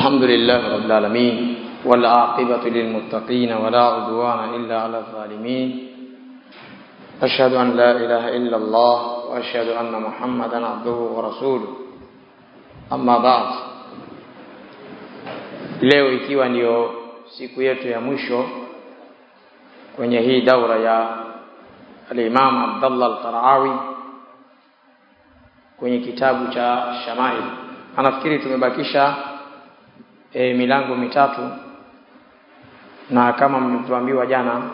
الحمد لله رب العالمين والعاقبة للمتقين ولا عدوان إلا على الظالمين أشهد أن لا إله إلا الله وأشهد أن محمدا عبده ورسوله أما بعد leo ikiwa ndio siku yetu ya mwisho kwenye hii daura ya al-Imam Abdullah al-Qarawi kwenye kitabu cha Shamail. Anafikiri tumebakisha e, milango mitatu na kama mlivyoambiwa jana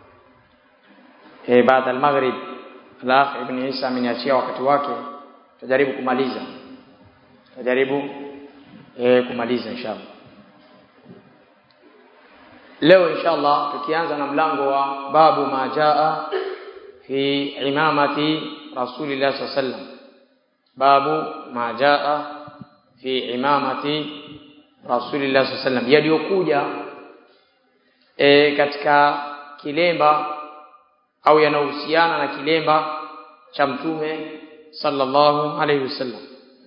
e, baada al-maghrib al-akh ibn Isa ameniachia wakati wake, tutajaribu kumaliza, tutajaribu e, kumaliza inshallah. Leo inshallah tukianza na mlango wa babu ma jaa fi imamati Rasulillah sallallahu alaihi wasallam. Babu ma jaa fi imamati Rasulillah sallallahu alaihi wasallam, yaliyokuja e, katika kilemba au yanayohusiana na kilemba cha Mtume sallallahu alaihi wasallam.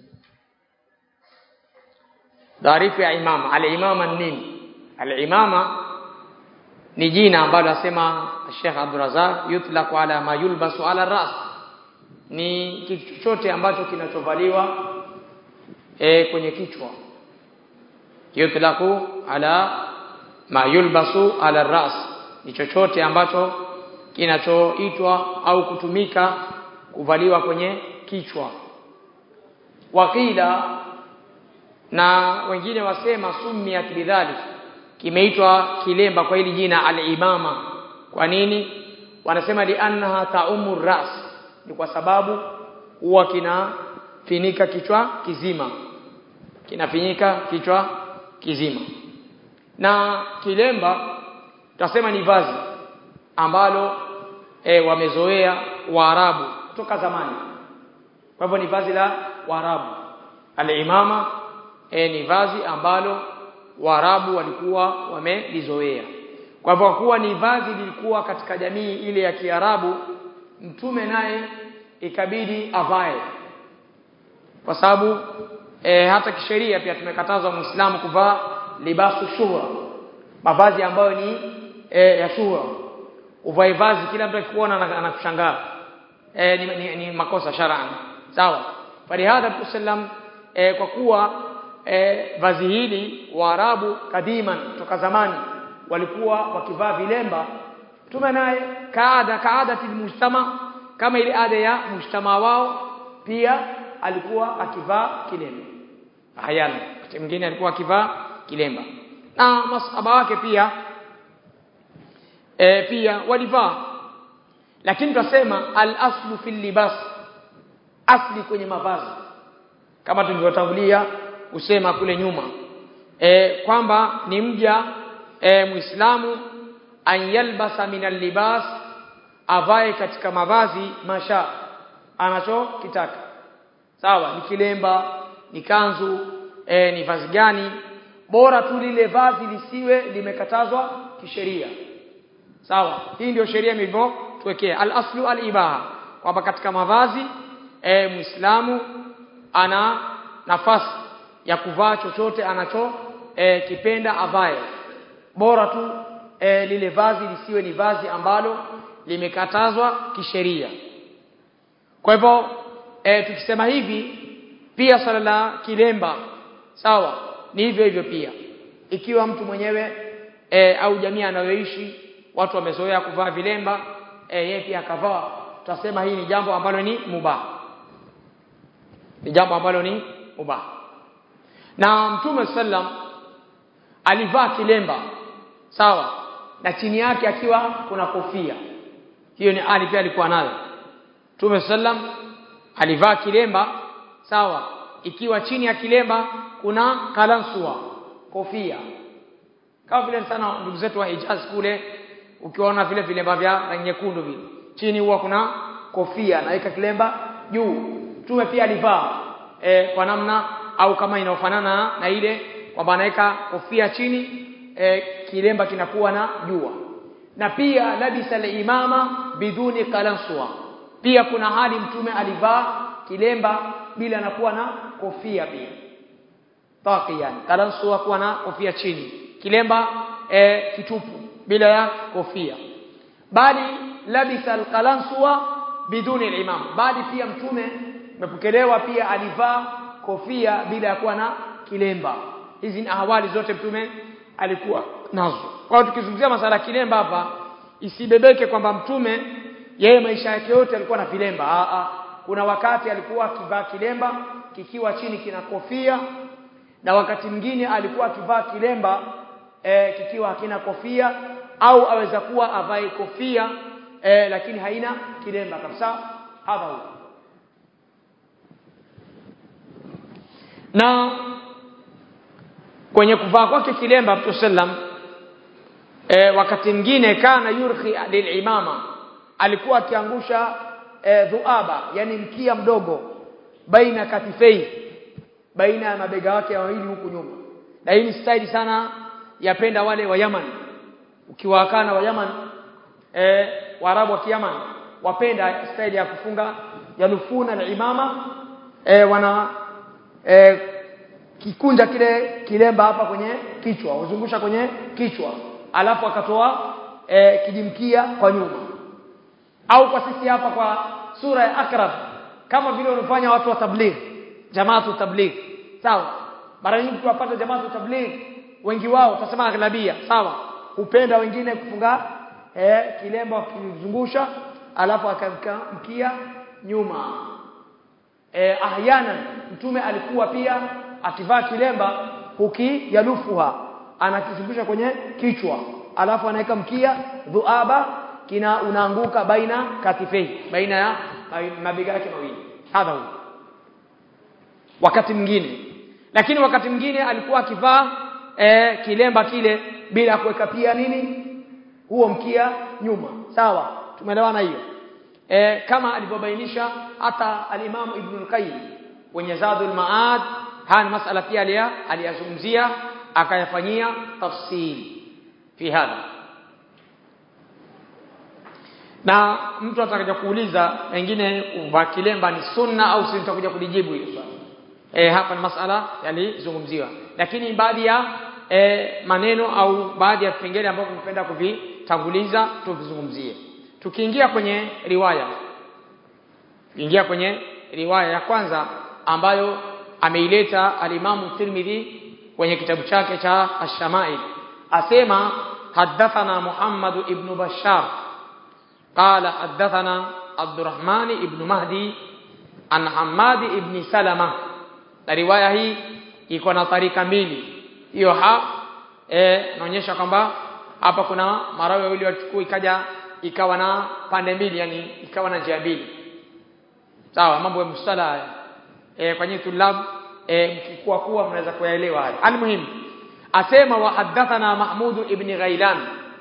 Taarifu ya imama, al-imama nini? Al-imama ni jina ambalo asema Sheikh Abdul Razak yutlaqu ala ma yulbasu ala ras, ni kitu chochote ambacho kinachovaliwa e, kwenye kichwa. Yutlaqu ala ma yulbasu ala ras, ni chochote ambacho kinachoitwa au kutumika kuvaliwa kwenye kichwa. Wakila na wengine wasema summiat bidhalik kimeitwa kilemba kwa hili jina al-imama. Kwa nini? Wanasema liannaha taumu ras, ni kwa sababu huwa kinafinika kichwa kizima, kinafinika kichwa kizima. Na kilemba tutasema ni vazi ambalo e, wamezoea Waarabu kutoka zamani. Kwa hivyo ni vazi la Waarabu. Al-imama e, ni vazi ambalo Waarabu walikuwa wamelizoea. Kwa hivyo kuwa ni vazi lilikuwa katika jamii ile ya Kiarabu, mtume naye ikabidi avae, kwa sababu e, hata kisheria pia tumekatazwa Muislamu kuvaa libasu shuhra, mavazi ambayo ni e, ya shuhra. Uvae vazi kila mtu akikuona anakushangaa, e, ni, ni, ni makosa shar'an. Sawa, falihadha tusallam e, kwa kuwa e, vazi hili Waarabu kadiman toka zamani walikuwa wakivaa vilemba. Mtume naye kaada kaadati mujtama, kama ile ada ya mujtama wao, pia alikuwa akivaa kilemba. Hayana wakati mwingine alikuwa akivaa kilemba na masahaba wake pia e, pia walivaa, lakini tunasema al aslu fil libas, asli kwenye mavazi kama tulivyotangulia kusema kule nyuma e, kwamba ni mja e, Muislamu an yalbasa min libas, avae katika mavazi masha anachokitaka. Sawa, ni kilemba, ni kanzu e, ni vazi gani, bora tu lile vazi lisiwe limekatazwa kisheria. Sawa, hii ndio sheria ilivyotuwekea. Al aslu al ibaha, kwamba katika mavazi e, Muislamu ana nafasi ya kuvaa chochote anacho e, kipenda avae, bora tu e, lile vazi lisiwe ni vazi ambalo limekatazwa kisheria. Kwa hivyo e, tukisema hivi pia swala la kilemba sawa, ni hivyo hivyo pia. Ikiwa mtu mwenyewe e, au jamii anayoishi watu wamezoea kuvaa vilemba e, yeye pia akavaa, tutasema hii ni jambo ambalo ni mubah, ni jambo ambalo ni mubah na Mtume sallam alivaa kilemba sawa, na chini yake akiwa kuna kofia. Hiyo ni ali pia alikuwa nayo. Mtume sallam alivaa kilemba sawa, ikiwa chini ya kilemba kuna kalansua, kofia, kama vile sana ndugu zetu wa Hijaz kule, ukiona vile vilemba vya rangi nyekundu vile, chini huwa kuna kofia, naweka kilemba juu. Mtume pia alivaa e, kwa namna au kama inaofanana na ile kwamba anaweka kofia chini e, kilemba kinakuwa na jua. Na pia labisa al-imama biduni qalanswa, pia kuna hali mtume alivaa kilemba bila anakuwa na kofia pia. taqiyan kalansuwa kuwa na kofia chini kilemba e, kitupu bila ya kofia bali labisa alqalanswa biduni alimam bali pia mtume umepokelewa pia alivaa kofia bila ya kuwa na kilemba hizi ni ahwali zote mtume alikuwa nazo kwa hiyo tukizungumzia masala kilemba hapa isibebeke kwamba mtume yeye maisha yake yote alikuwa na vilemba a a kuna wakati alikuwa akivaa kilemba kikiwa chini kina kofia na wakati mwingine alikuwa akivaa kilemba e, kikiwa hakina kofia au aweza kuwa avae kofia e, lakini haina kilemba kabisa hadha huwa na kwenye kuvaa kwake kilemba Mtume sallam e, wakati mwingine kana yurhi lilimama alikuwa akiangusha e, dhuaba yani mkia mdogo baina katifei baina ya mabega yake mawili huku nyuma na hii ni style sana yapenda wale wa Yaman ukiwaakana wa Yaman e, Waarabu wa Kiyaman wapenda style ya kufunga yanufuna na imama e, wana e, kikunja kile kilemba hapa kwenye kichwa uzungusha kwenye kichwa alafu akatoa e, kijimkia kwa nyuma au kwa sisi hapa kwa sura ya akrab kama vile wanafanya watu wa tabligh jamaatu tabligh sawa mara nyingi tuwapata jamaatu tabligh wengi wao tutasema aghlabia sawa hupenda wengine kufunga eh, kilemba wakizungusha alafu akamka mkia nyuma eh, ahyana mtume alikuwa pia akivaa kilemba huki yalufuha anakizungusha kwenye kichwa alafu anaweka mkia dhuaba kina unaanguka baina katifei baina ya mabega yake mawili hadha huwa wakati mwingine lakini wakati mwingine alikuwa akivaa e, kilemba kile bila kuweka pia nini huo mkia nyuma sawa tumeelewana hiyo e, kama alivyobainisha hata al-Imam Ibn al-Qayyim kwenye Zadul Maad haya masala pia aliyazungumzia akayafanyia tafsil fi hadha na mtu atakaja kuuliza pengine kuvaa kilemba ni sunna au si nitakuja kulijibu hilo swali e, hapa ni masala yalizungumziwa lakini baadhi ya e, maneno au baadhi ya vipengele ambavyo tunapenda kuvitanguliza tuvizungumzie tukiingia kwenye riwaya tukiingia kwenye riwaya ya kwanza ambayo ameileta alimamu Tirmidhi kwenye kitabu chake cha Ash-Shama'il asema hadathana Muhammad ibn Bashar قال حدثنا عبد الرحمن ابن مهدي عن حماد ابن سلمة na riwaya hii iko na tarika mbili hiyo ha eh naonyesha kwamba hapa kuna marawi wawili wachukua ikaja ikawa na pande mbili yani ikawa na njia mbili sawa mambo ya mustala haya eh kwa nyinyi tulab eh mkikuwa kuwa mnaweza kuyaelewa haya almuhim asema wa hadathana mahmud ibn ghailan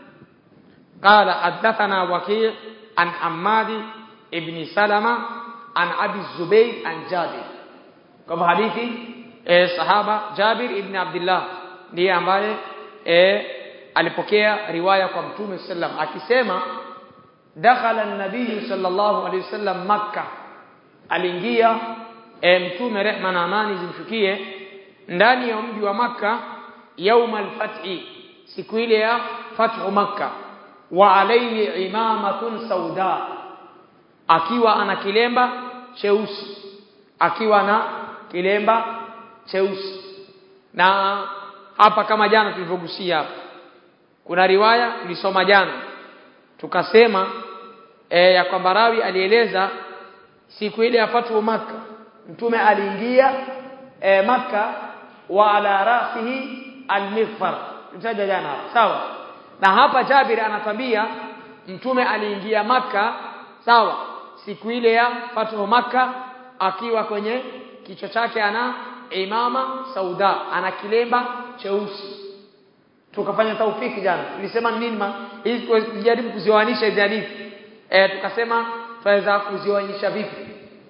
قال حدثنا وكيع عن حماد ابن سلمة عن أبي الزبير عن جابر كما حديث صحابة جابر ابن عبد الله ndiye ambaye eh, alipokea riwaya kwa mtume sallam akisema dakhala an-nabiy sallallahu alayhi wasallam makkah aliingia eh, mtume rehma na amani zimshukie ndani ya mji wa makka yauma al-fathi siku ile ya fathu makkah wa alayhi imamatun sauda akiwa ana kilemba cheusi akiwa na kilemba cheusi na hapa kama jana tulivyogusia hapa kuna riwaya tulisoma jana tukasema e, ya kwamba rawi alieleza siku ile ya fatu maka mtume aliingia e, maka wa ala rasihi almighfar tutaja jana hapa sawa na hapa Jabir anatambia mtume aliingia maka sawa siku ile ya fatu maka akiwa kwenye kichwa chake ana imama sauda ana kilemba cheusi tukafanya taufiki jana tulisema nini ma hizi kujaribu kuzioanisha hizi hadithi eh tukasema tunaweza kuzioanisha vipi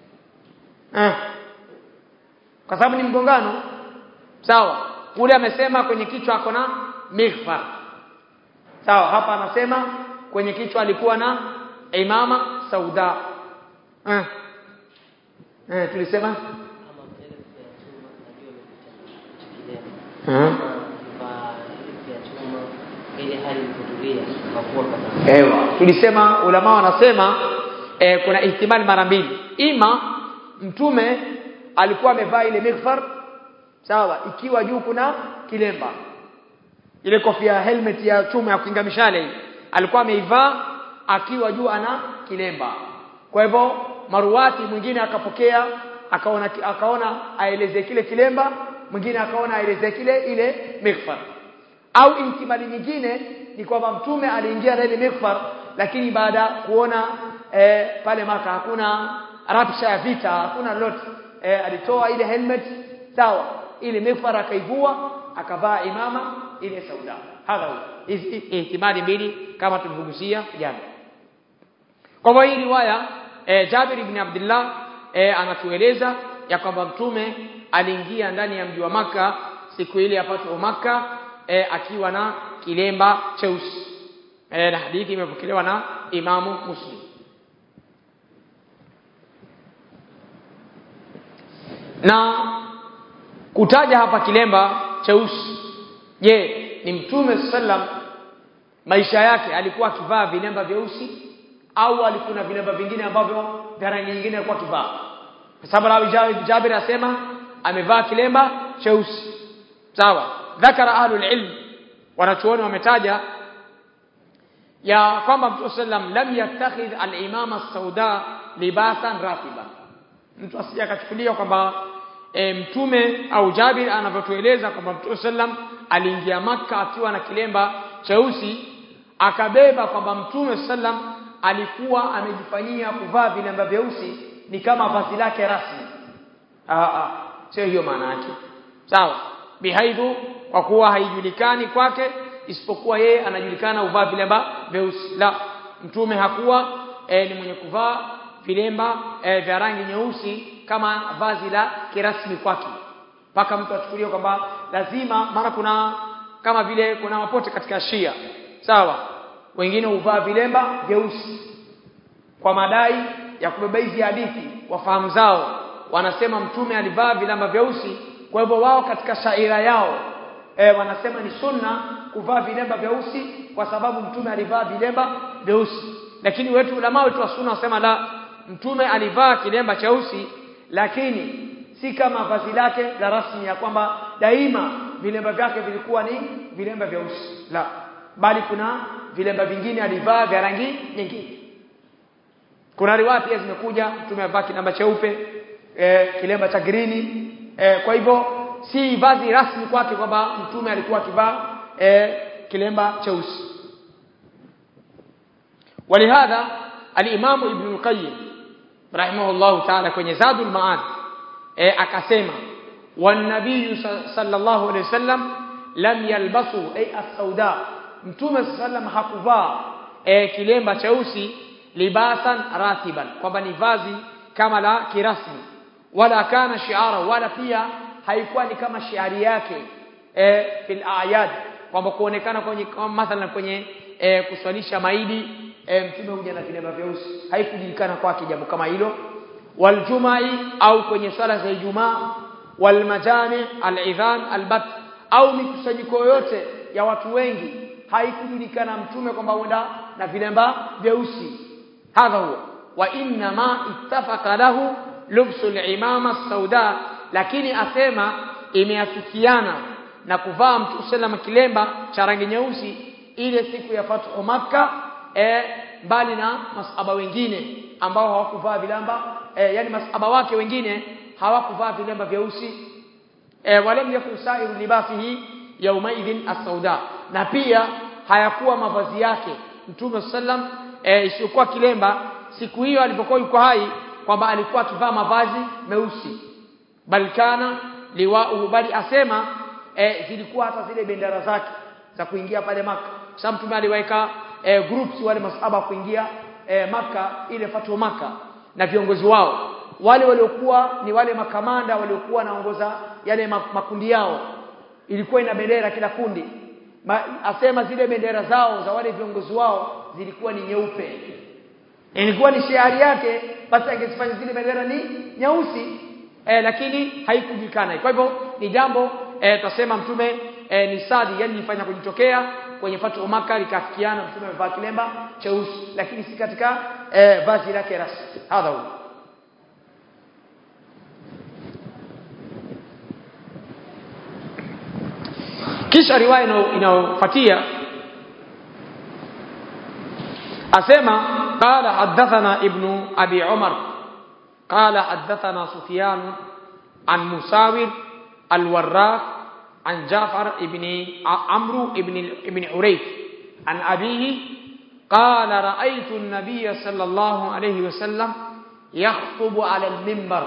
eh kwa sababu ni mgongano sawa kule amesema kwenye kichwa ako na mighfar sawa hapa anasema kwenye kichwa alikuwa na imama sauda eh eh tulisema eh ile hali kutulia kwa kuwa kama Ewa. Tulisema ulama wanasema e, kuna ihtimali mara mbili. Ima mtume alikuwa amevaa ile mikfar sawa ikiwa juu kuna kilemba. Ile kofia helmet ya chuma ya kukinga mishale hii alikuwa ameivaa akiwa juu ana kilemba. Kwa hivyo maruwati mwingine akapokea akaona akaona aeleze kile kilemba, mwingine akaona aeleze kile ile mikfar au ihtimali nyingine ni kwamba mtume aliingia na ile mikfar lakini baada ya kuona e, pale maka hakuna rabsha ya vita hakuna lot e, alitoa ile helmet sawa ile mikfar akaivua akavaa imama ile sauda hadha huwa hizi ihtimali mbili kama tulivyogusia jana kwa hivyo hii riwaya e, Jabir ibn Abdullah e, anatueleza ya kwamba mtume aliingia ndani ya mji wa maka siku ile ya Fathu Makkah e, akiwa na kilemba cheusi e, na hadithi imepokelewa na Imamu Muslim na kutaja hapa kilemba cheusi je ni mtume sallam maisha yake alikuwa akivaa vilemba vyeusi au alikuwa na vilemba vingine ambavyo vya rangi nyingine alikuwa akivaa kwa sababu Jabir Jabir asema amevaa kilemba cheusi sawa dhakara ahlul ilm wanachuoni wametaja ya kwamba Mtume sallam lam yattakhidh al-imama sauda libasan ratiba mtu asije akachukulia kwamba e, mtume au Jabir anavyotueleza kwamba Mtume sallam aliingia maka akiwa na kilemba cheusi akabeba kwamba Mtume sallam alikuwa amejifanyia kuvaa vilemba vyeusi ni kama vazi lake rasmi ah ah sio hiyo maana yake sawa bihaidhu kwa kuwa haijulikani kwake isipokuwa yeye anajulikana uvaa vilemba vyeusi la mtume hakuwa e, ni mwenye kuvaa vilemba e, vya rangi nyeusi kama vazi la kirasmi kwake mpaka mtu achukulie kwamba lazima mara kuna kama vile kuna mapote katika Shia sawa wengine huvaa vilemba vyeusi kwa madai ya kubeba hizi hadithi wafahamu zao wanasema mtume alivaa vilemba vyeusi kwa hivyo wao katika shaira yao e, wanasema ni sunna kuvaa vilemba vyeusi kwa sababu mtume alivaa vilemba vyeusi lakini wetu ulama wetu wa sunna wasema la mtume alivaa kilemba cheusi lakini si kama vazi lake la rasmi ya kwamba daima vilemba vyake vilikuwa ni vilemba vyeusi la bali kuna vilemba vingine alivaa vya rangi nyingine kuna riwaya pia zimekuja mtume avaa kilemba cheupe e, kilemba cha grini e, kwa hivyo si vazi rasmi kwake kwamba mtume alikuwa akivaa e, kilemba cheusi ولهذا الامام ابن القيم رحمه الله تعالى kwenye zadul maad e, akasema والنبي صلى الله عليه وسلم lam yalbasu ay as-sauda mtume sallam hakuvaa e, kilemba cheusi libasan ratiban kwamba ni vazi kama la kirasmi wala kana shiara wala pia haikuwa ni kama shiari yake e, fil ayad kwamba kuonekana kwenye mathalan kwenye e, kuswalisha maidi e, mtume huja na vilemba vyeusi haikujulikana kwake jambo kama hilo waljumai au kwenye swala za Ijumaa walmajami alidhan albat au mikusanyiko yoyote ya watu wengi haikujulikana mtume kwamba huenda na vilemba vyeusi hadha huwa wa inna ma ittafaqa lahu lubsu al-imama sauda lakini asema imeafikiana na kuvaa mtu sallam kilemba cha rangi nyeusi ile siku ya fathu makka e, mbali na masaba wengine ambao hawakuvaa vilamba e, yani masaba wake wengine hawakuvaa vilemba vyeusi e, walam yakun sairu libasihi yaumaidhin as-sauda na pia hayakuwa mavazi yake mtume sallam e, isiyokuwa kilemba siku hiyo alipokuwa yuko hai kwamba alikuwa akivaa mavazi meusi bal kana liwauhu bali asema e, zilikuwa hata zile bendera zake za kuingia pale maka sababu mtume aliweka e, groups wale masahaba kuingia e, maka ile fatu maka na viongozi wao wale waliokuwa ni wale makamanda waliokuwa wanaongoza yale makundi yao ilikuwa ina bendera kila kundi Ma, asema zile bendera zao za wale viongozi wao zilikuwa ni nyeupe ilikuwa ni shiari yake basi angezifanya zile bendera ni nyeusi eh, lakini haikujulikana kwa hivyo ni jambo eh, tutasema mtume eh, ni sadi yani nifanya kujitokea kwenye fatu Maka likafikiana mtume amevaa kilemba cheusi lakini si katika eh, vazi lake rasmi hadha huwa kisha riwaya ina- inayofuatia asema qala hadathana ibnu abi umar qala hadathana sufyan an musawir alwarraq an jafar ibni amru ibni ibni urayth an abihi قال رأيت النبي صلى الله عليه وسلم يخطب على المنبر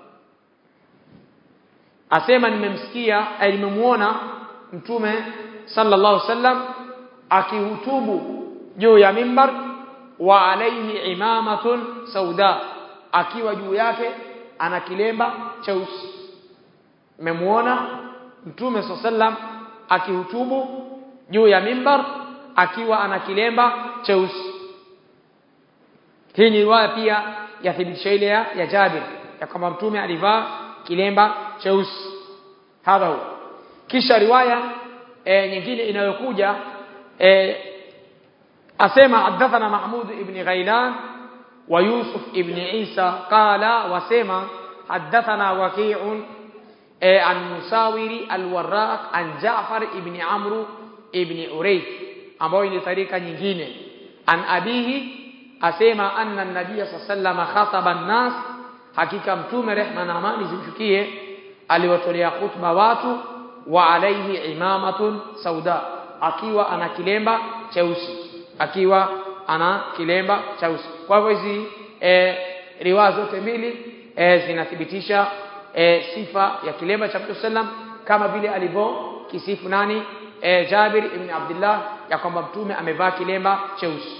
asema nimemsikia eh, nimemuona mtume sallallahu alaihi wasallam akihutubu juu ya mimbar wa alaihi imamatun sauda akiwa juu yake ana kilemba cheusi nimemuona mtume sallallahu alaihi wasallam akihutubu juu ya mimbar akiwa ana kilemba cheusi hii ni riwaya pia yathibitisha ile ya, ya Jabir ya kwamba mtume alivaa kilemba cheusi hadha huwa kisha riwaya e, nyingine inayokuja e, asema hadathana Mahmud ibn Ghailan wa Yusuf ibn Isa qala wasema hadathana Waqi'un e, an Musawiri al-Warraq an Ja'far ibn Amr ibn Urayth ambayo ni tarika nyingine an abihi asema anna an-nabiy sallallahu khataba an-nas hakika mtume rehma na amani zimshukie aliwatolea khutba watu wa alaihi imamatun sauda akiwa ana kilemba cheusi akiwa ana kilemba cheusi kwa hivyo hizi e, riwaya zote mbili e, zinathibitisha e, sifa ya kilemba cha Mtume sallam kama vile alivyo kisifu nani e, Jabir ibn Abdullah ya kwamba mtume amevaa kilemba cheusi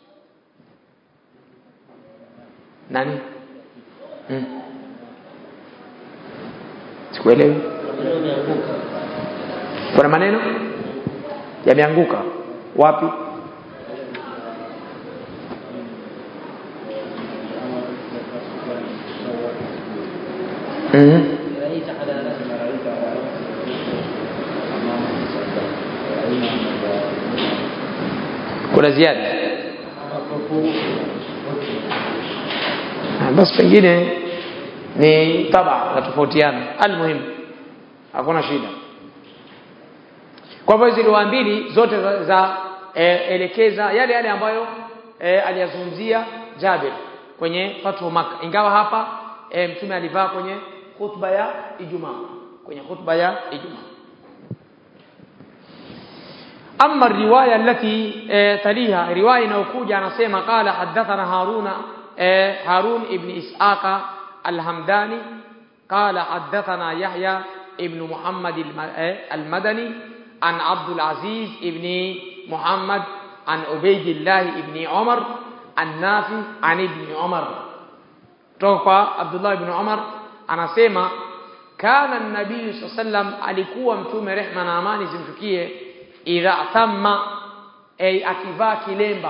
nani hmm. sikuelewi kuna maneno yameanguka wapi mm رأيت على رأس رأيت على رأس أمام الصلاة kuna ziada Ah, basi pengine ni taba na tofautiana almuhimu hakuna shida kwa hivyo hizi riwaya mbili zote za, za e, elekeza yale yale ambayo e, aliyazungumzia Jabir kwenye Fathu Makkah ingawa hapa e, mtume alivaa kwenye khutba ya Ijumaa kwenye khutba ya Ijumaa أما الرواية التي آه، تليها رواية نوكوجة نسيما قال حدثنا هارون آه، هارون ابن إسحاق الهمداني قال حدثنا يحيى ابن محمد الم- آه، المدني عن عبد العزيز ابن محمد عن عبيد الله ابن عمر عن نافع عن ابن عمر توقع عبد الله بن عمر anasema kana nabii saa sallam alikuwa mtume rehma na amani zimshukie idha tamma ay akivaa kilemba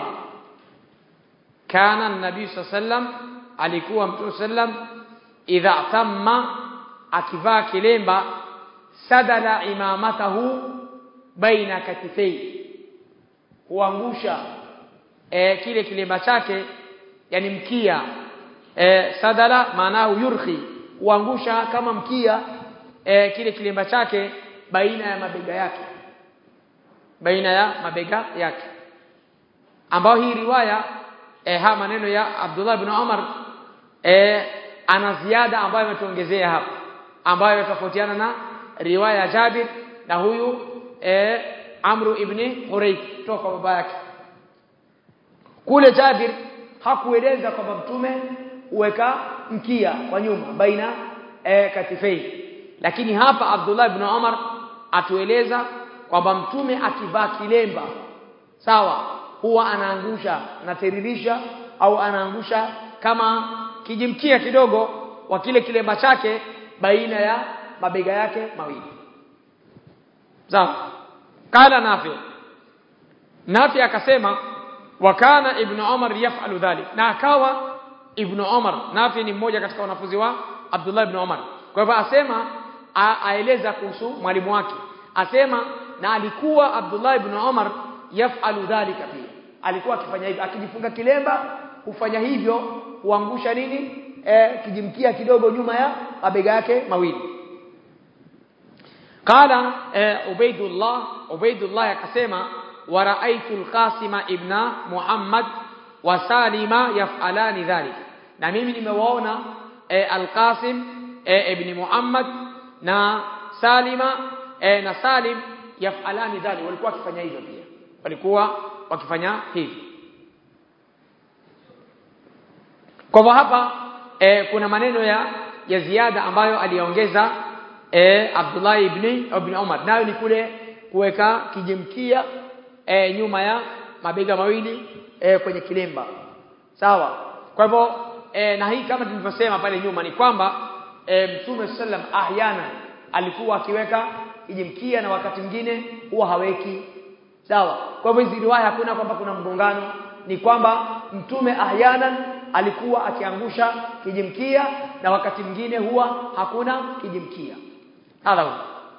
kana nabii saa sallam alikuwa mtume sallam idha tamma akivaa kilemba sadala imamatahu baina katifei huangusha e, kile kilemba chake yani mkia e, sadala maanao yurhi huangusha kama mkia e, kile kilemba chake baina ya mabega yake baina ya mabega yake ambao hii riwaya e, haya maneno ya Abdullah ibn Umar e, ana ziada ambayo ametuongezea hapa ambayo tofautiana na riwaya ya Jabir na huyu e, Amru ibn Hurayth kutoka kwa baba yake kule Jabir hakueleza kwamba mtume huweka mkia kwa nyuma baina e, katifei lakini hapa Abdullah ibn Umar atueleza kwamba mtume akivaa kilemba sawa huwa anaangusha anatiririsha au anaangusha kama kijimkia kidogo wa kile kilemba chake baina ya mabega yake mawili sawa kala nafi nafi akasema wa kana ibn umar yaf'alu dhalik na akawa ibn umar nafi ni mmoja katika wanafunzi wa abdullah ibn umar kwa hivyo asema a- aeleza kuhusu mwalimu wake asema na alikuwa Abdullah ibn Umar yafalu dhalika pia alikuwa akifanya hivyo akijifunga kilemba hufanya hivyo huangusha nini eh, kijimkia kidogo nyuma ya mabega yake mawili قال عبيد الله عبيد الله akasema ورأيت القاسم ابن محمد وسالم يفعلان ذلك na mimi nimewaona eh, Al-Qasim eh, ibn Muhammad na Salima eh, na Salim yafalani dhali walikuwa wakifanya hivyo pia walikuwa wakifanya hivyo kwa hivyo hapa eh, kuna maneno ya ya ziada ambayo aliongeza eh, Abdullah ibn ibn Umar nayo ni kule kuweka kijimkia eh, nyuma ya mabega mawili eh, kwenye kilemba sawa kwa hivyo eh, na hii kama tulivyosema pale nyuma ni kwamba eh, Mtume sallam ahyana alikuwa akiweka kijimkia na wakati mwingine huwa haweki sawa kwa hivyo hizi riwaya hakuna kwamba kuna mgongano ni kwamba mtume ahyanan alikuwa akiangusha kijimkia na wakati mwingine huwa hakuna kijimkia hadha huwa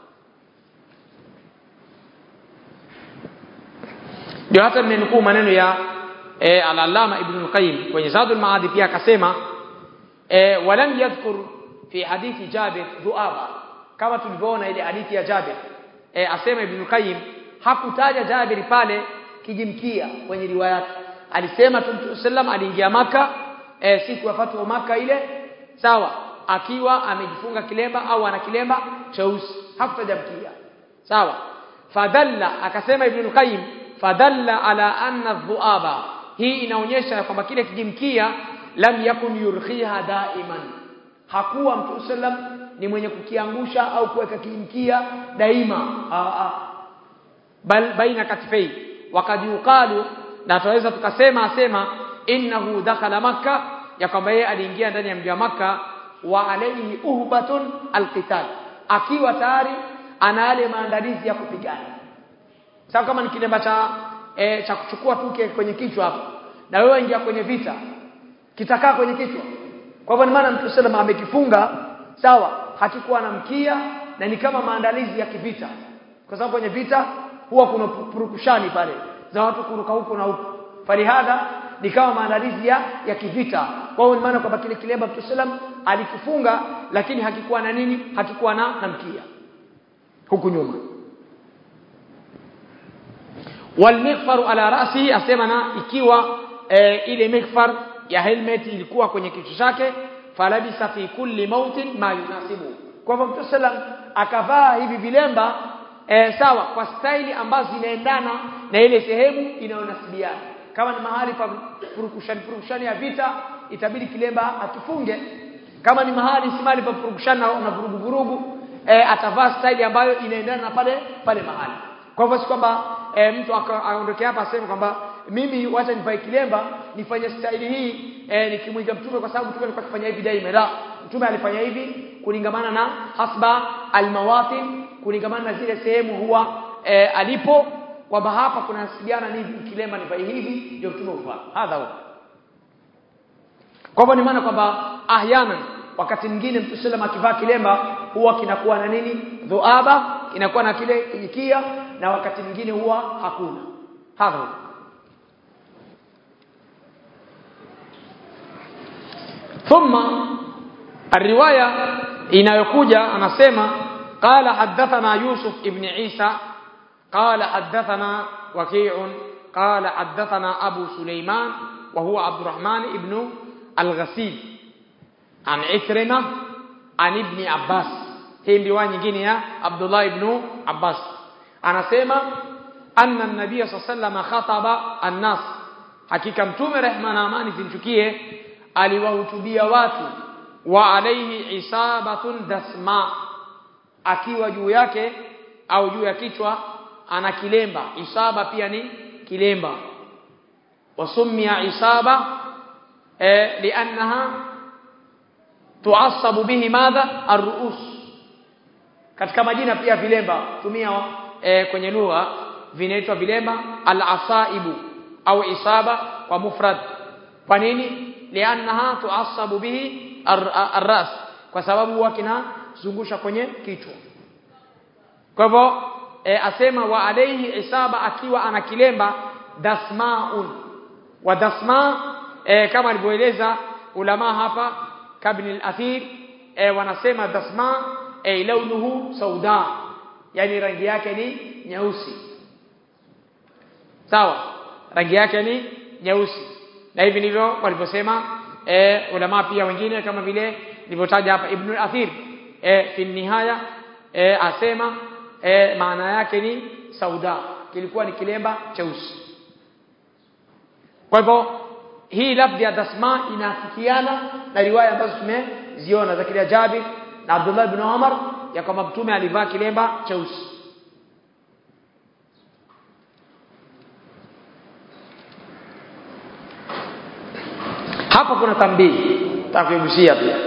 ndio hata nimenukuu maneno ya e, al-Allama Ibn al-Qayyim kwenye Zadul Maadi pia akasema e, walam yadhkur fi hadithi Jabir dhuaba kama tulivyoona ile hadithi ya Jabir e, asema Ibn al-Qayyim hakutaja Jabir pale kijimkia kwenye riwaya yake alisema tu Mtume sallam aliingia maka e, siku ya fatu maka ile sawa akiwa amejifunga kilemba au ana kilemba cheusi hakutaja mkia sawa fadalla akasema Ibn al-Qayyim fadalla ala anna dhuaba hii inaonyesha kwamba kile kijimkia lam yakun yurkhiha daiman hakuwa Mtume sallam ni mwenye kukiangusha au kuweka kijimkia daima aa, aa. bal baina katifai wakad yuqalu na tunaweza tukasema asema innahu dakhala makka ya kwamba yeye aliingia ndani ya mji wa makka wa alayhi uhbatun alqital akiwa tayari ana yale maandalizi ya kupigana sawa kama ni kilemba cha e, cha kuchukua tuke kwenye kichwa hapo na wewe ingia kwenye vita kitakaa kwenye kichwa kwa hivyo ni maana Mtume sallam amekifunga sawa hakikuwa na mkia na ni kama maandalizi ya kivita kwa sababu kwenye vita huwa kuna purukushani pale za watu kuruka huko na huko falihadha ni kama maandalizi ya, ya kivita kwa hiyo maana kwamba kile kilemba Mtume sallam alikifunga lakini hakikuwa na nini hakikuwa na, na mkia huku nyuma walmighfaru ala rasi asema na ikiwa e, ile mighfar ya helmet ilikuwa kwenye kichwa chake falabisa fi kulli mautin ma yunasibu kwa hivyo Mtume sallam akavaa hivi vilemba e, sawa kwa staili ambazo zinaendana na ile sehemu inayonasibiana kama ni mahali pa purukushani purukushani ya vita itabidi kilemba akifunge kama ni mahali si mahali pa purukushani na, na vurugu vurugu e, atavaa staili ambayo inaendana na pale pale mahali kwa hivyo si kwamba e, mtu aondoke hapa aseme kwamba mimi wacha nivae kilemba nifanye staili hii e, nikimwiga mtume kwa sababu mtume alikuwa akifanya hivi daima la mtume alifanya hivi kulingamana na hasba almawatin kulingamana na zile sehemu huwa e, alipo kwamba hapa kuna nasibiana ni kilemba nivae hivi ndio mtume uvaa hadha huwa kwa hivyo ni maana kwamba ahyanan wakati mwingine mtu sallam akivaa kilemba huwa kinakuwa na nini dhuaba kinakuwa na kile kijikia na wakati mwingine huwa hakuna hadha huwa thumma الروايه inayokuja anasema قال حدثنا يوسف ابن عيسى قال حدثنا وكيع قال حدثنا ابو سليمان وهو عبد الرحمن ابن الغسيل عن عكرمه عن ابن عباس hii riwaya nyingine ya Abdullah ibn Abbas anasema anna an-nabiy sallallahu khataba an-nas hakika mtume rehma na amani zimchukie aliwahutubia watu wa alayhi isabatun dasma akiwa juu yake au juu ya kichwa ana kilemba isaba pia ni kilemba wasumia isaba eh, liannaha tuasabu bihi madha arruus katika majina pia vilemba tumia eh, kwenye lugha vinaitwa vilemba al-asaibu au isaba kwa mufrad kwa nini liannaha tuasabu bihi ar-ras kwa sababu huwa kina zungusha kwenye kichwa kwa hivyo e, asema wa alayhi isaba akiwa ana kilemba dasmaun wa dasma e, kama alivyoeleza ulama hapa kabni al-athir e, wanasema dasma e, launuhu sauda yani rangi yake ni nyeusi sawa rangi yake ni nyeusi na hivi ndivyo walivyosema e, ulama pia wengine kama vile nilivyotaja hapa ibn al-athir e, fi nihaya e, asema e, maana yake ni sauda kilikuwa ni kilemba cheusi kwa hivyo hii lafzi ya dasma inaafikiana na riwaya ambazo tumeziona za kile Jabir na Abdullah ibn Umar ya kwamba mtume alivaa kilemba cheusi hapa kuna tambii takuigusia pia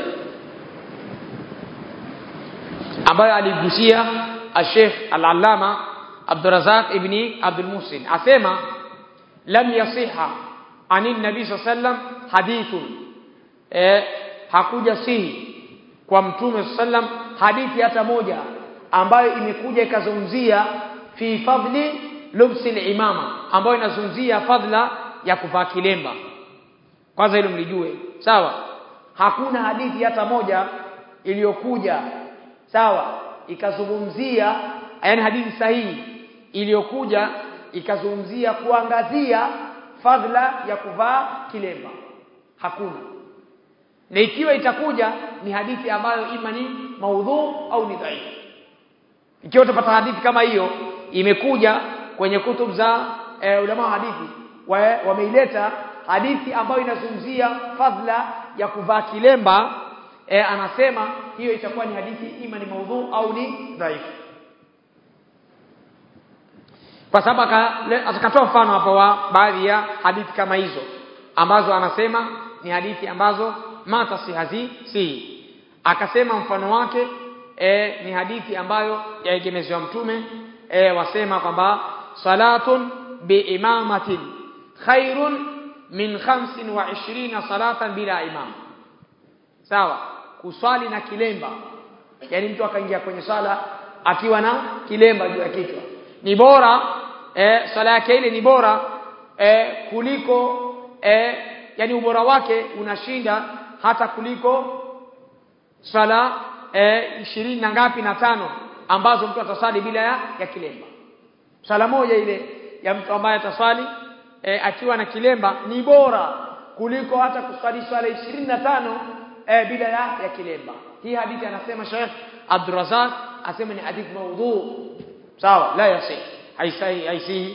ambayo aligusia al-Sheikh al-Allama Abdurrazzaq ibn Abdul Muhsin asema lam yasiha ani nabii sallam hadithun eh hakuja sihi kwa mtume sallam hadithi hata moja ambayo imekuja ikazungumzia fi fadli lubsi imama ambayo inazungumzia fadla ya kuvaa kilemba kwanza hilo mlijue sawa hakuna hadithi hata moja iliyokuja sawa ikazungumzia yani hadithi sahihi iliyokuja ikazungumzia kuangazia fadhila ya kuvaa kilemba hakuna na ikiwa itakuja ni hadithi ambayo ima ni maudhu au ni dhaifu ikiwa utapata hadithi kama hiyo imekuja kwenye kutub za e, ulama wa hadithi wameileta hadithi ambayo inazungumzia fadhila ya kuvaa kilemba e, anasema hiyo itakuwa ni hadithi ima ni maudhu au ni dhaifu kwa sababu akatoa mfano hapo wa baadhi ya hadithi kama hizo ambazo anasema ni hadithi ambazo mata si hazi si akasema mfano wake e, ni hadithi ambayo yaegemezwa mtume e, wasema kwamba salatun biimamatin khairun min 25 salatan bila imam sawa kuswali na kilemba yani mtu akaingia kwenye sala akiwa na kilemba juu ya kichwa ni bora eh, sala yake ile ni bora eh, kuliko eh, yani ubora wake unashinda hata kuliko sala eh, ishirini na ngapi na tano ambazo mtu atasali bila ya, ya kilemba sala moja ile ya mtu ambaye atasali eh, akiwa na kilemba ni bora kuliko hata kusali swala ishirini na tano eh, bila ya, ya kilemba hii hadithi anasema Sheikh Abdurrazak asema ni hadithi maudhu sawa la yasih haisai haisihi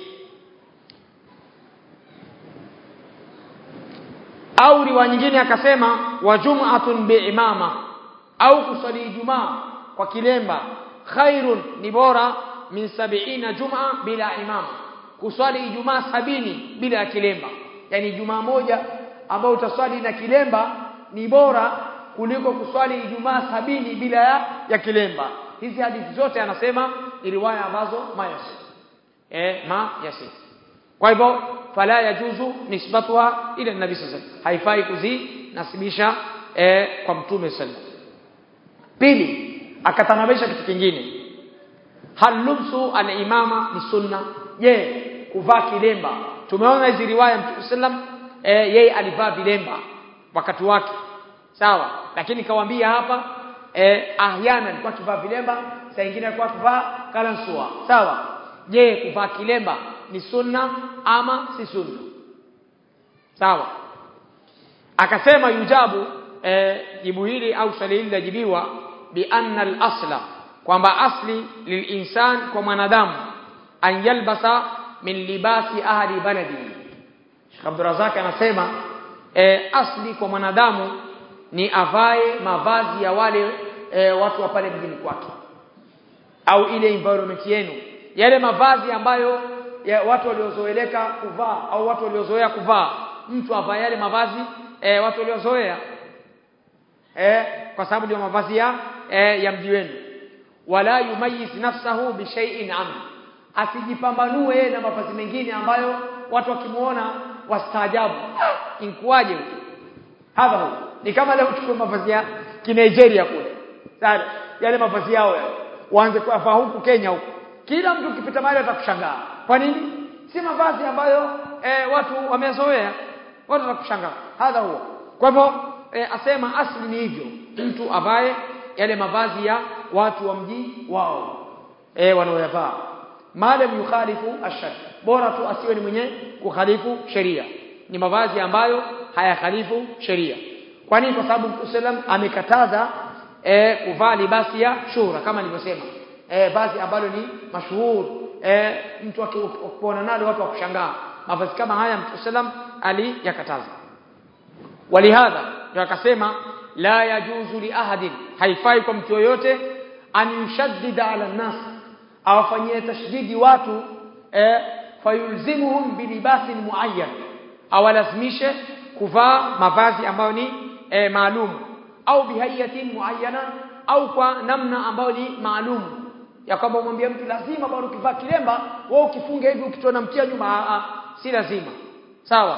au riwaya nyingine akasema wa jum'atun biimama au kusali ijumaa kwa kilemba khairun ni bora min sab'ina jum'a bila imama kuswali ijumaa sabini bila ya kilemba yani ijumaa moja ambayo utaswali na kilemba ni bora kuliko kuswali ijumaa sabini bila ya, ya kilemba hizi hadithi zote anasema ni riwaya ambazo mayasi eh ma yasi kwa hivyo fala yajuzu nisbatuha ila nabii sallallahu alaihi wasallam haifai kuzinasibisha eh, kwa mtume sallallahu pili akatanabisha kitu kingine hal lubsu al-imama ni sunna je kuvaa kilemba tumeona hizi riwaya mtume sallam eh, yeye alivaa vilemba wakati wake sawa lakini kawaambia hapa eh, ahyana alikuwa akivaa vilemba saa nyingine alikuwa akivaa kalansua sawa je kuvaa kilemba ni sunna ama si sunna sawa akasema yujabu eh, jibu hili au swali hili lajibiwa bi anna al-asla kwamba asli lilinsan kwa mwanadamu an yalbasa min libasi ahli baladi Sheikh Abdurrazak anasema eh, asli kwa mwanadamu ni avae mavazi ya wale e, watu wa pale mjini kwake au ile environment yenu yale mavazi ambayo ya watu waliozoeleka kuvaa au watu waliozoea kuvaa mtu avae yale mavazi e, watu waliozoea e, kwa sababu ndio mavazi ya e, ya mji wenu wala yumayiz nafsahu bi shay'in an asijipambanue yeye na mavazi mengine ambayo watu wakimuona wastaajabu inkuaje huko hadha huko ni kama leo uchukue mavazi ya Nigeria kule sawa yale mavazi yao yale waanze kuyavaa huku Kenya huku kila mtu ukipita mahali atakushangaa kwa nini si mavazi ambayo e, watu wamezoea watu watakushangaa hadha huwa kwa hivyo e, asema asli ni hivyo mtu avae yale mavazi ya watu wa mji wao e, wanaoyavaa madam yukhalifu ashar bora tu asiwe ni mwenye kukhalifu sheria ni mavazi ambayo hayakhalifu sheria kwa nini kwa sababu Musallam amekataza e, kuvaa libasi ya shura kama nilivyosema e, vazi ambalo ni mashuhuri e, mtu akiona nalo watu wakushangaa mavazi kama haya Mtume sallam aliyakataza walihadha ndio akasema la yajuzu li ahadin haifai kwa mtu yoyote an yushaddida ala nas awafanyie tashdidi watu e, fayulzimuhum bilibasin muayyan awalazimishe kuvaa mavazi ambayo ni e, maalum au bihayatin muayyana au kwa namna ambayo ni maalum ya kwamba umwambie mtu lazima bado ukivaa kilemba wewe ukifunga hivi ukitona mkia nyuma a, a, si lazima sawa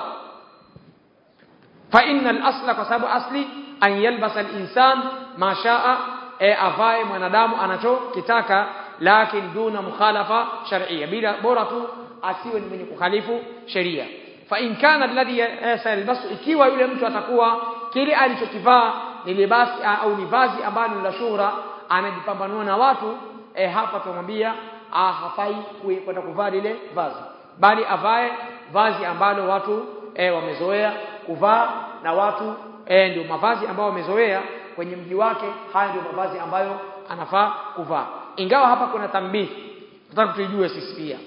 fa innal asla kwa sababu asli an yalbasa al-insan ma shaa e, avae mwanadamu anachokitaka lakin duna mukhalafa shar'iyya bila bora tu asiwe ni mwenye kukhalifu sheria fa in kana alladhi sayalbasu ikiwa yule mtu atakuwa kile alichokivaa ni libasi au ni vazi ambalo la shuhra anajipambanua na watu e, hapa tumwambia hafai kwenda kuvaa lile vazi bali avae vazi ambalo watu e, wamezoea kuvaa na watu e, ndio mavazi ambayo wamezoea kwenye mji wake haya ndio mavazi ambayo anafaa kuvaa ingawa hapa kuna tambihi nataka tuijue sisi pia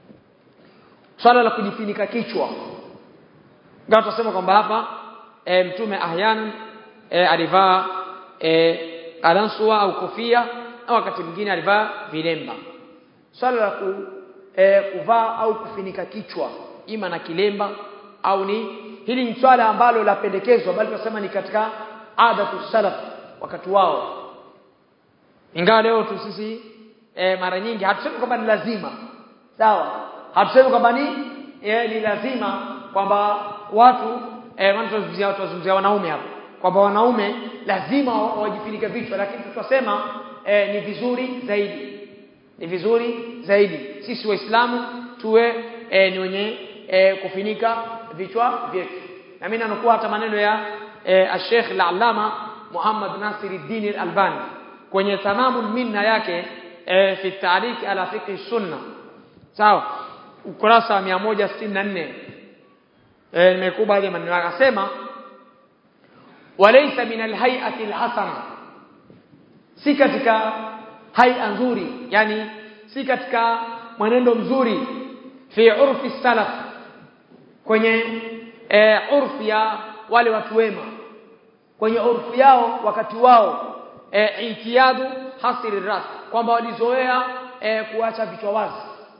swala la kujifunika kichwa ingawa tutasema kwamba hapa e, mtume ahyanan e, alivaa e, alansua au kofia au wakati mwingine alivaa vilemba swala la ku, e, kuvaa au kufinika kichwa ima na kilemba au ni hili ni swala ambalo lapendekezwa bali tunasema ni katika adatu salaf wakati wao ingawa leo tu sisi e, mara nyingi hatusemi kwamba ni lazima sawa hatusemi kwamba ni e, ni lazima kwamba watu eh wanatuzungumzia tuzungumzia wanaume hapa kwamba wanaume lazima wajifinike vichwa lakini tutasema eh, ni vizuri zaidi ni vizuri zaidi sisi waislamu tuwe eh, ni wenye eh, kufinika vichwa vyetu na mimi nanukua hata maneno ya eh, Sheikh al-Allama Muhammad Nasiruddin al-Albani kwenye tamamul minna yake eh, fi ta'liq ala fiqh sunna sawa ukurasa wa 164 eh nimekuwa baadhi ya maneno akasema walaysa min alhay'ati alhasana si katika hai'a nzuri yani si katika mwenendo mzuri fi urfi salaf kwenye e, urfi ya wale watu wema kwenye urfi yao wakati wao e, itiyadu hasiri ras kwamba walizoea e, kuacha vichwa wazi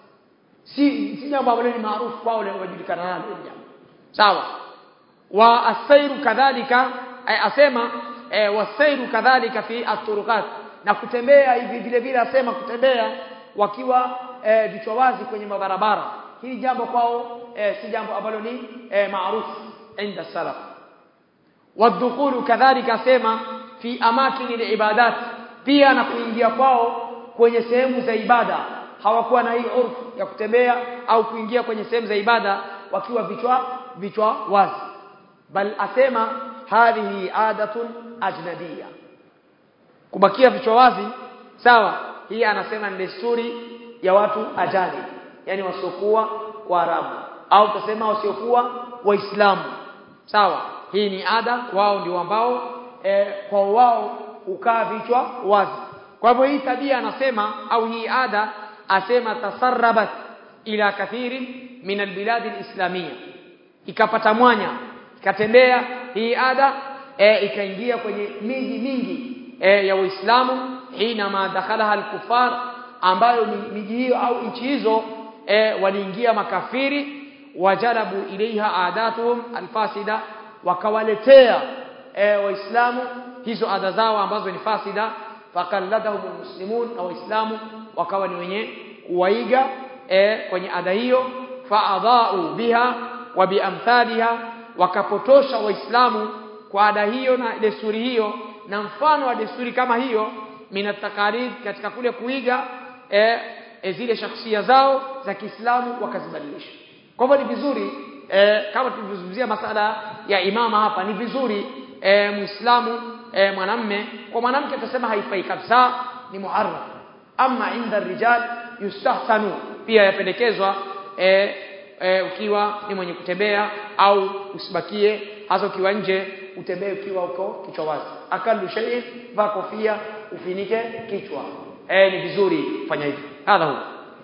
si si jambo ambalo ni maarufu kwao wajulikana nalo jambo sawa wa asairu kadhalika asema e, wasairu kadhalika fi aturuqat na kutembea hivi vile vile asema kutembea wakiwa e, vichwa wazi kwenye mabarabara hili jambo kwao e, si jambo ambalo ni e, maarufu inda salaf wadkhulu kadhalika asema fi amakini liibadat pia na kuingia kwao kwenye sehemu za ibada hawakuwa na hii urfu ya kutembea au kuingia kwenye sehemu za ibada wakiwa vichwa vichwa wazi bal asema hadhihi adatun ajnabiyya kubakia vichwa wazi sawa hii anasema ni desturi ya watu ajali yani wasiokuwa waarabu au tutasema wasiokuwa waislamu sawa hii ni ada wao ndio ambao e, kwa wao ukaa vichwa wazi kwa hivyo hii tabia anasema au hii ada asema tasarrabat ila kathiri min albilad alislamia ikapata mwanya ikatembea hii ada e, ikaingia kwenye miji mingi e, ya Uislamu hina ma dakhalaha alkufar ambayo miji hiyo au nchi hizo e, waliingia makafiri wajalabu ilaiha adatuhum alfasida wakawaletea e, waislamu hizo ada zao ambazo ni fasida fakalladahum almuslimun na waislamu wakawa ni wenye kuwaiga e, kwenye ada hiyo faadhau biha wa biamthaliha wakapotosha waislamu kwa ada hiyo na desturi hiyo na mfano wa desturi kama hiyo min taqalid katika kule kuiga e, e, zile shakhsia zao za Kiislamu wakazibadilisha kwa hivyo ni vizuri e, kama tulivyozungumzia masala ya imama hapa ni vizuri e, muislamu e, mwanamme kwa mwanamke tutasema haifai kabisa ni muharram ama inda rijal yustahsanu pia yapendekezwa e, e, ukiwa ni mwenye kutembea au usibakie hasa ukiwa nje utembee ukiwa uko kichwa wazi akalu shay vaa kofia ufinike kichwa e, ni vizuri kufanya hivyo hadha huwa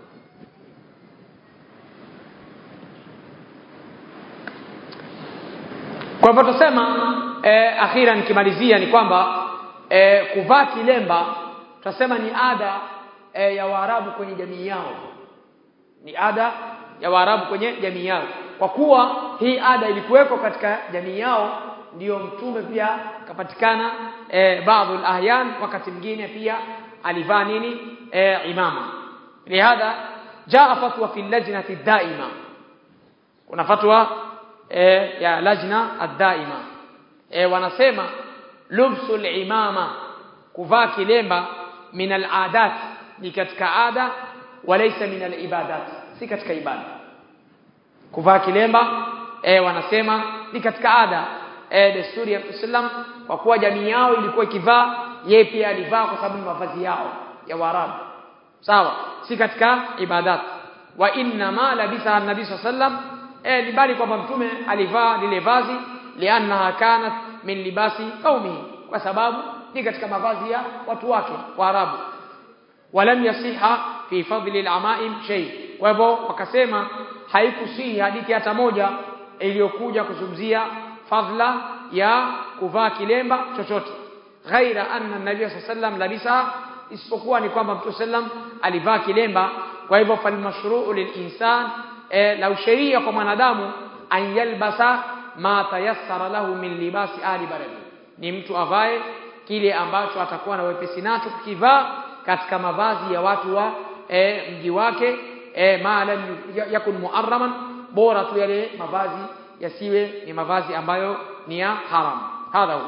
kwa hivyo tusema eh, akhira nikimalizia ni kwamba eh, kuvaa kilemba tutasema ni ada eh, ya Waarabu kwenye jamii yao ni ada ya Waarabu kwenye jamii yao kwa kuwa hii ada ilikuweko katika jamii yao ndiyo mtume pia kapatikana e, baadhi ahyan wakati mwingine pia alivaa nini e, imama lihadha jaa fatwa fi lajnati daima kuna fatwa e, ya lajna ad-daima e, wanasema lubsul imama kuvaa kilemba min al-adat ni katika ada walaysa min al-ibadat si katika ibada kuvaa kilemba e, wanasema ni katika ada e, desturi ya Islam kwa kuwa jamii yao ilikuwa ikivaa yeye pia alivaa kwa sababu ni mavazi yao ya Waarabu sawa si katika ibadat wa inna ma labisa an-nabi sallam e, ni bali kwamba mtume alivaa lile vazi liannaha kanat min libasi qaumihi kwa sababu ni katika mavazi ya watu wake Waarabu walam yasiha fi fadli al-amaim shay kwa hivyo wakasema haikusihi hadithi hata moja iliyokuja kuzungumzia fadla ya kuvaa kilemba chochote ghaira anna nabii sallam labisa isipokuwa ni kwamba mtume sallam alivaa kilemba kwa hivyo falmashru'u lilinsan e, la sheria kwa mwanadamu an yalbasa ma tayassara lahu min libasi ali baladi ni mtu avae kile ambacho atakuwa na wepesi nacho kukivaa katika mavazi ya watu wa e, mji wake e, ma lam yakun muarraman bora tu yale mavazi yasiwe ni mavazi ambayo ni ya haram hadha huwa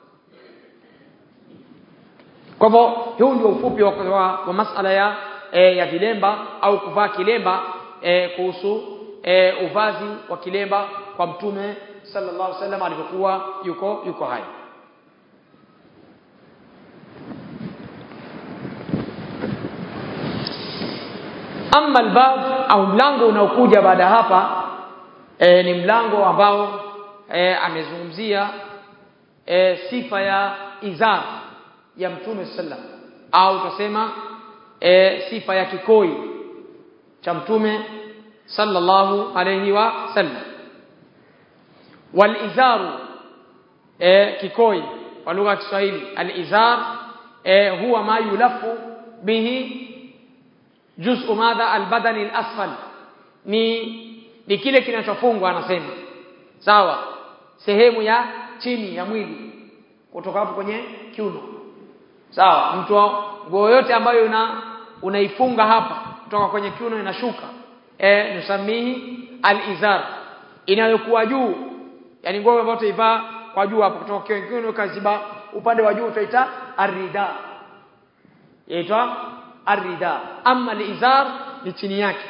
kwa hivyo huu ndio ufupi wa, wa, wa masala ya e, ya vilemba au kuvaa kilemba e, kuhusu e, uvazi wa kilemba kwa mtume sallallahu alaihi wasallam alipokuwa yuko yuko hai amma albab au mlango unaokuja baada hapa e, ni mlango ambao e, amezungumzia e, sifa ya izar ya mtume sallam au tutasema e, sifa ya kikoi cha mtume sallallahu alayhi wa sallam walizaru e, kikoi kwa lugha ya Kiswahili alizar e, huwa ma yulafu bihi juz'u madha albadani alasfal ni ni kile kinachofungwa anasema sawa sehemu ya chini ya mwili kutoka hapo kwenye kiuno sawa mtu nguo yote ambayo una unaifunga hapa kutoka kwenye kiuno inashuka e, nusamihi alizar inayokuwa juu yani nguo ambayo utaivaa kwa juu hapo kutoka kwenye kiuno kaziba upande wa juu utaita arida yaitwa arida ama alizar ni chini yake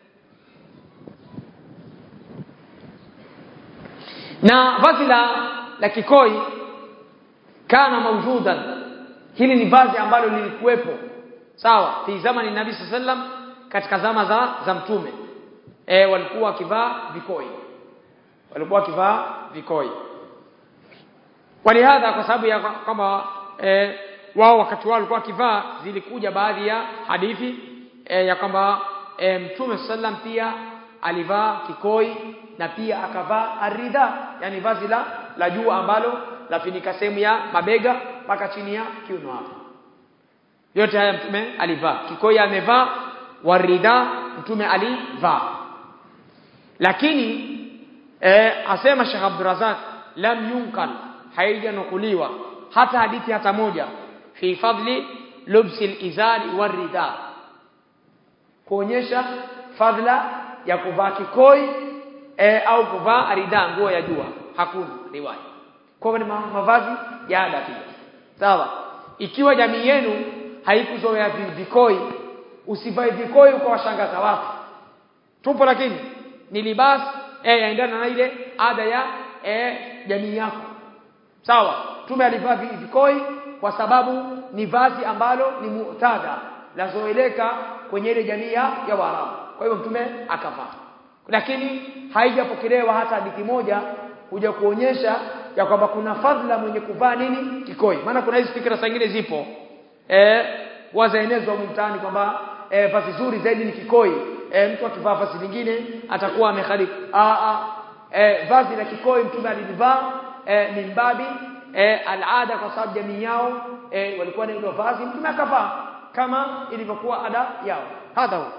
na vazi la la kikoi kana maujudan hili ni vazi ambalo lilikuwepo sawa fi zamani nabii sallam katika zama za za mtume e, walikuwa wakivaa vikoi walikuwa wakivaa vikoi walihadha kwa sababu ya kwamba e, wao wakati wao walikuwa wakivaa zilikuja baadhi ya hadithi e, ya kwamba e, mtume sallam pia alivaa kikoi na pia akavaa arida yani vazi la la juu ambalo lafinika sehemu ya mabega mpaka chini ya kiuno hapo yote haya mtume alivaa kikoi amevaa warida mtume alivaa lakini eh, asema Sheikh Abdurrazak lam yunkal haijanukuliwa hata hadithi hata moja fi fadli lubsi al-izari warida kuonyesha fadla ya kuvaa kikoi e, au kuvaa arida nguo ya jua hakuna riwaya kwa ni mavazi ya ada pia sawa ikiwa jamii yenu haikuzoea vi- vikoi usivae vikoi ukawashangaza watu tupo lakini ni libas eh yaendana na ile ada ya eh, jamii yako sawa tume alivaa vi- vikoi kwa sababu ni vazi ambalo ni mutada lazoeleka kwenye ile jamii ya ya Waarabu kwa hivyo mtume akavaa lakini haijapokelewa hata hadithi moja kuja kuonyesha ya kwamba kuna fadhila mwenye kuvaa nini kikoi maana kuna hizi fikra zingine zipo eh wazaenezwa humu mtaani kwamba eh, vazi zuri zaidi ni kikoi eh, mtu akivaa vazi lingine atakuwa amekhalifu ah ah eh, vazi la kikoi mtume alilivaa eh, mimbabi eh, alada kwa sababu jamii yao eh, walikuwa na hilo vazi mtume akavaa kama ilivyokuwa ada yao hadha huwa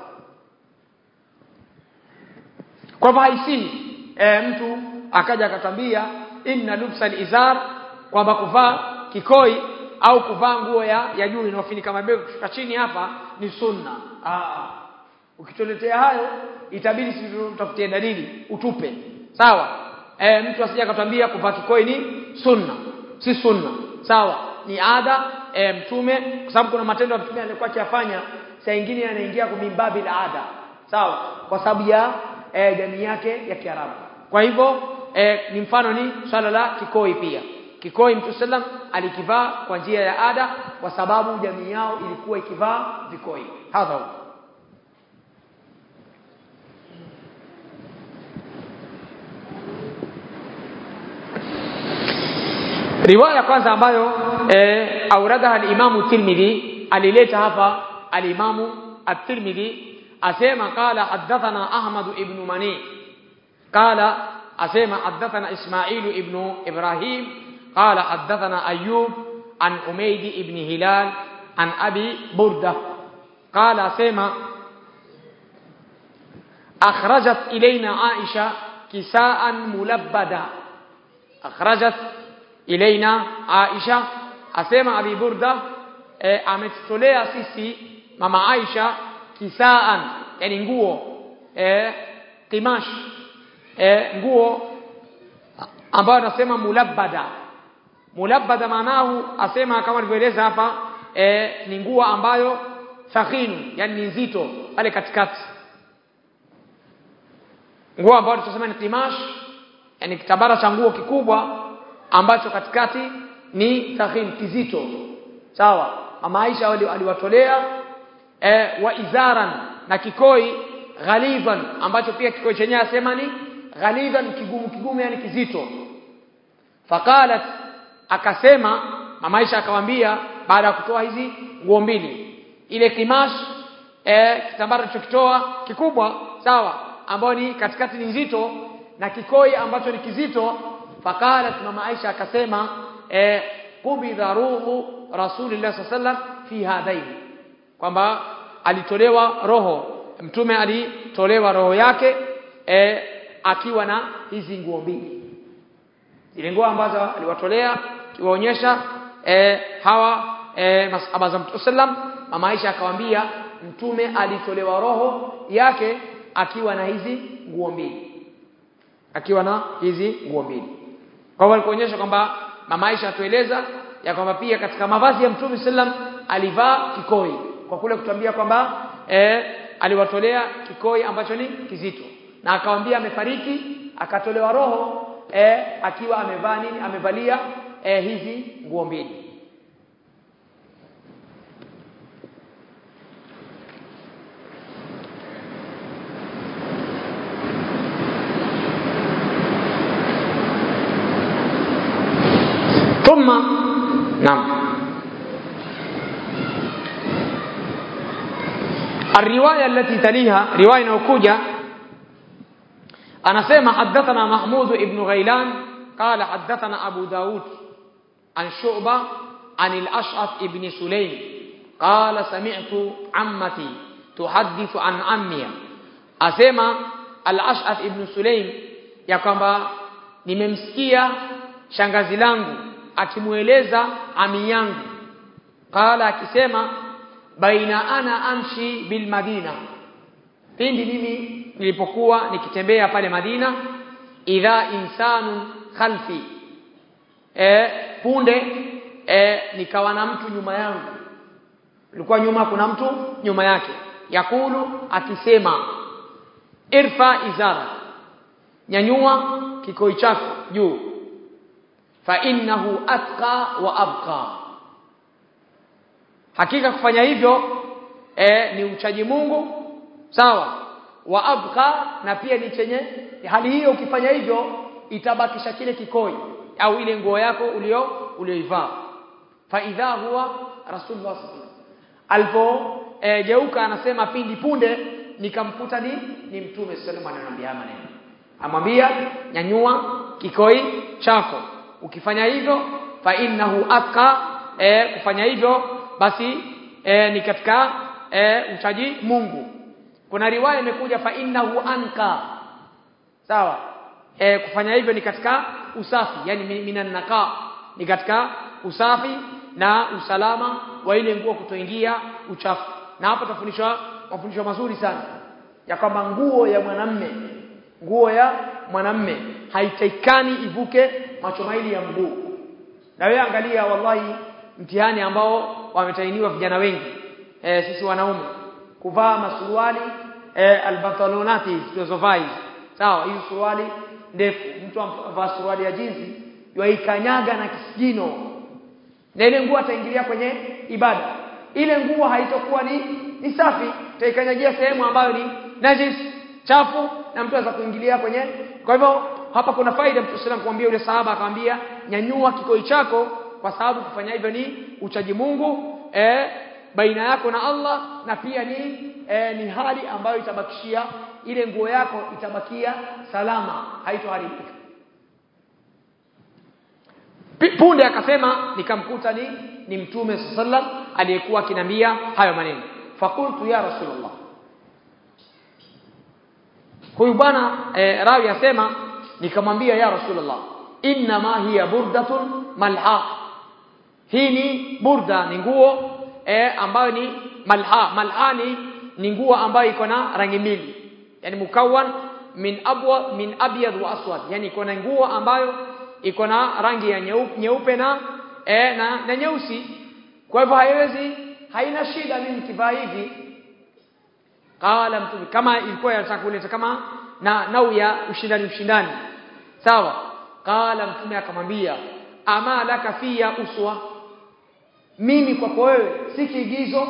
kwa hivyo haisii e, mtu akaja akatambia inna lubsa izar kwamba kuvaa kikoi au kuvaa nguo ya, ya juu inayofunika mabega kushuka chini hapa ni sunna Aa, ukituletea hayo itabidi sisi tutafutie dalili utupe sawa e, mtu asije akatwambia kuvaa kikoi ni sunna si sunna sawa ni ada e, mtume kwa sababu kuna matendo ya mtume alikuwa akiyafanya saa nyingine yanaingia kumimbabi la ada sawa kwa sababu ya e, jamii yake ya Kiarabu kwa hivyo e, ni mfano ni swala la kikoi pia kikoi mtu sallam alikivaa kwa njia ya ada kwa sababu jamii yao ilikuwa ikivaa vikoi hadha huwa riwaya kwanza ambayo e, auradaha al-Imamu Tirmidhi alileta hapa al-Imamu at-Tirmidhi asema qala hadathana Ahmad ibn Mani qala asema hadathana Ismail ibn Ibrahim qala hadathana Ayyub an Umayd ibn Hilal an Abi Burda qala asema akhrajat ilayna Aisha kisaan mulabbada akhrajat ilaina Aisha asema Abi Burda e, ametutolea sisi mama Aisha kisaan yani nguo e, kimash e, nguo ambayo anasema mulabbada mulabbada maanahu asema kama alivyoeleza hapa e, ni nguo ambayo thaqinu yani ni nzito pale katikati nguo ambayo tunasema ni kimash yani kitabara cha nguo kikubwa ambacho katikati ni taghin kizito sawa mama Aisha aliwatolea e, wa izaran na kikoi ghaliban ambacho pia kikoi chenyewe asema ni ghaliban kigumu kigumu yani kizito faqalat akasema mama Aisha akamwambia baada ya kutoa hizi nguo mbili ile kimash e, kitambara alichokitoa kikubwa sawa ambayo ni katikati ni nzito na kikoi ambacho ni kizito faqalat mama Aisha akasema eh qubidha ruhu rasulillah sallam fi hadain kwamba alitolewa roho mtume alitolewa roho yake eh, akiwa na hizi nguo mbili zile nguo ambazo aliwatolea kiwaonyesha eh, hawa eh, masahaba za mtume sallam mama Aisha akamwambia mtume alitolewa roho yake akiwa na hizi nguo mbili akiwa na hizi nguo mbili kwa hivyo alikuonyesha kwamba mama Aisha atueleza ya kwamba pia katika mavazi ya Mtume sallam alivaa kikoi kwa kule kutuambia kwamba eh, aliwatolea kikoi ambacho ni kizito na akamwambia amefariki akatolewa roho eh, akiwa amevaa nini amevalia eh, hizi nguo mbili ثم نعم الرواية التي تليها رواية نوكوجة أنا سيما حدثنا محمود ابن غيلان قال حدثنا أبو داود عن شعبة عن الأشعث ابن سليم قال سمعت عمتي تحدث عن عمي أسيما الأشعث ابن سليم ya kwamba nimemsikia shangazi langu akimueleza ami yangu qala akisema baina ana amshi bil madina pindi mimi nilipokuwa nikitembea pale Madina idha insanun khalfi e, punde e, nikawa na mtu nyuma yangu ilikuwa nyuma kuna mtu nyuma yake yakulu akisema irfa izara nyanyua kikoi chako juu fa innahu atqa wa abqa hakika kufanya hivyo e, ni uchaji Mungu sawa wa abqa na pia ni chenye hali hiyo ukifanya hivyo itabakisha kile kikoi au ile nguo yako ulio ulioivaa fa idha huwa rasulullah sallallahu alipo e, geuka anasema pindi punde nikamkuta ni ni mtume sallallahu alaihi wasallam ananiambia maneno amwambia nyanyua kikoi chako ukifanya hivyo fa innahu atqa e, kufanya hivyo basi e, ni katika e, uchaji Mungu kuna riwaya imekuja fa innahu anka sawa e, kufanya hivyo ni katika usafi yani minan naqa ni katika usafi na usalama wa ile nguo kutoingia uchafu na hapa tafundishwa mafundisho mazuri sana ya kwamba nguo ya mwanamme nguo ya mwanamme haitaikani ivuke macho maili ya mguu na wewe angalia wallahi mtihani ambao wametainiwa vijana wengi e, sisi wanaume kuvaa masuruali e, albatalonati tulizovaa hizi sawa hizi suruali ndefu mtu amvaa suruali ya jinsi yaikanyaga na kisigino na ile nguo ataingilia kwenye ibada ile nguo haitokuwa ni ni safi taikanyagia sehemu ambayo ni najis chafu na mtu anaweza kuingilia kwenye kwa hivyo hapa kuna faida mtu sallam kumwambia yule sahaba akamwambia nyanyua kikoi chako kwa sababu kufanya hivyo ni uchaji Mungu eh, baina yako na Allah na pia ni eh, ni hali ambayo itabakishia ile nguo yako itabakia salama haitoharibika punde akasema nikamkuta ni ni mtume sallam aliyekuwa akinambia hayo maneno fakultu ya rasulullah huyu bwana e, rawi asema nikamwambia ya rasulullah inna ma hiya burdatun malha hii ni burda ni nguo e, ambayo ni malha malha ni ni nguo ambayo iko na rangi mbili yani mukawan min abwa min abyad wa aswad yani iko na nguo ambayo iko na rangi ya nyeupe, nyeupe na e, na, na nyeusi kwa hivyo haiwezi haina shida mimi nikivaa hivi qala mtume kama ilikuwa yanataka kuleta kama na nau ya ushindani ushindani sawa qala mtume akamwambia ama laka fiya uswa mimi kwako wewe si kiigizo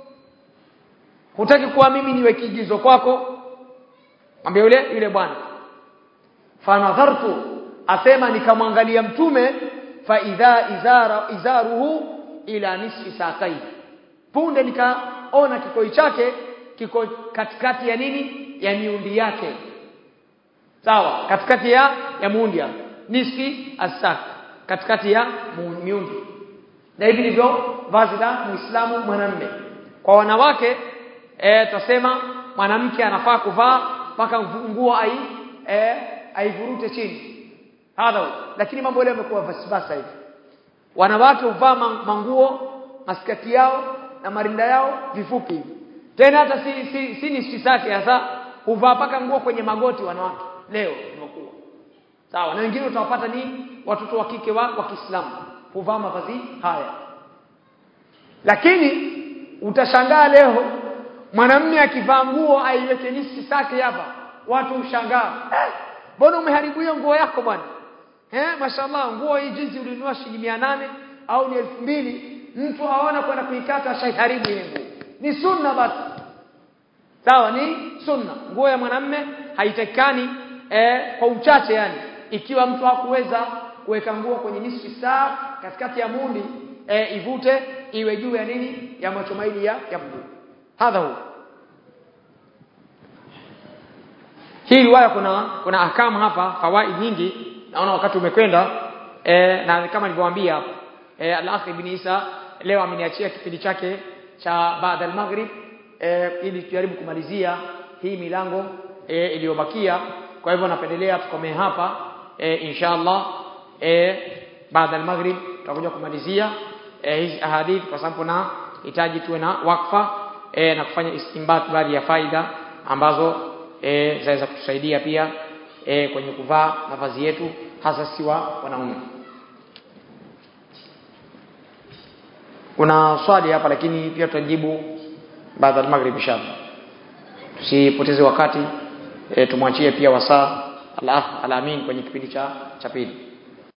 hutaki kuwa mimi niwe kiigizo kwako mwambie yule yule bwana fanadhartu asema nikamwangalia mtume fa idha izara izaruhu ila nisfi saqai punde nikaona kikoi chake kiko katikati ya nini ya miundi yake sawa katikati ya ya muundi nisfi asak katikati ya miundi na hivi ndivyo vazi la muislamu mwanamme kwa wanawake e, tutasema mwanamke anafaa kuvaa mpaka nguo ai e, aivurute chini hadha lakini mambo yale yamekuwa vasibasa hivi wanawake huvaa manguo maskati yao na marinda yao vifupi hivi tena hata si si, si ni sisake hasa huvaa paka nguo kwenye magoti wanawake leo imekuwa sawa na wengine utawapata ni watoto wa kike wa, wa Kiislamu huvaa mavazi haya lakini utashangaa leo mwanamume akivaa nguo aiweke nisi sake hapa watu ushangaa mbona eh, umeharibu hiyo nguo yako bwana eh mashallah nguo hii jinsi ulinunua shilingi 800 au ni 2000 mtu aona kwenda kuikata shaiharibu ile nguo ni sunna basi sawa ni sunna nguo ya mwanamme haitakikani eh, kwa uchache yani ikiwa mtu hakuweza kuweka nguo kwenye nisfi saa katikati ya mundi eh, ivute iwe juu ya nini ya macho maili ya, ya mguu hadha hu hii riwaya kuna kuna ahkamu hapa fawaid nyingi naona wakati umekwenda eh, na kama nilivyowaambia eh, al-akh ibn Isa leo ameniachia kipindi chake cha baada al-maghrib eh, ili tujaribu kumalizia hii milango eh, iliyobakia kwa hivyo napendelea tukomee hapa eh, inshallah eh, baada al-maghrib tutakuja kumalizia eh, hizi ahadith kwa sababu na hitaji tuwe na wakfa eh, na kufanya istinbat baadhi ya faida ambazo eh, zaweza kutusaidia pia eh, kwenye kuvaa mavazi yetu hasa si wa wanaume kuna swali hapa lakini pia tutajibu baada ya maghrib inshallah tusipoteze wakati e, tumwachie pia wasaa al-akh al-amin kwenye kipindi cha cha pili